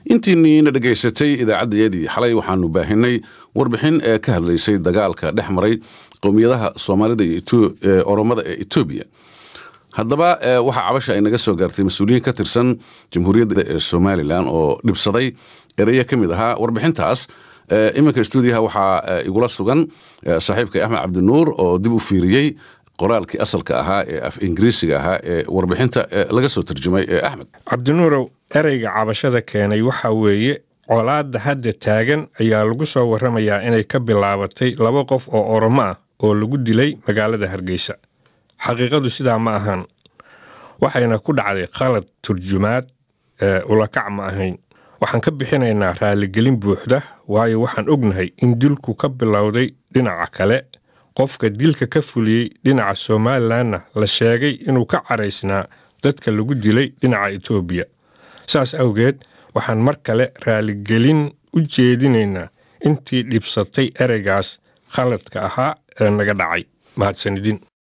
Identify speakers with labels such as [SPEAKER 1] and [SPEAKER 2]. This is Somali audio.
[SPEAKER 1] intiiniina dhegaysatay idaacaddayadii xalay waxaanu baahinay warbixin ee ka hadlaysay dagaalka dhex maray qowmiyadaha soomaalida iyo oromada ee etoobiya haddaba waxaa cabasha ay naga soo gaartay mas-uuliyiin ka tirsan jamhuuriyadda ee somalilan oo dhibsaday ereya ka mid ahaa warbixintaas iminka stuudiyaha waxaa igula sugan saaxiibka axmed cabdinuur oo dib u fiiriyey qoraalkii asalka ahaa ee af ingiriisiga ahaa ee warbixinta laga soo tarjumay ee axmed
[SPEAKER 2] cabdinuurow ereyga cabashada keenay waxa weeye colaadda hadda taagan ayaa lagu soo warramayaa inay ka bilaabatay laba qof oo oromo ah oo lagu dilay magaalada hargeysa xaqiiqadu sidaa ma ahan waxayna ku dhacday khalad turjumaad ulakac ma ahayn waxaan ka bixinaynaa raaligelin buuxda waayo waxaan ognahay in dilku ka bilowday dhinaca kale qofka dilka ka fuliyey dhinaca somalilanna la sheegay inuu ka caraysnaa dadka lagu dilay dhinaca etoobiya saas awgeed waxaan mar kale raaligelin u jeedinaynaa intii dhibsatay ereygaas khaladka ahaa ee naga dhacay mahadsanidin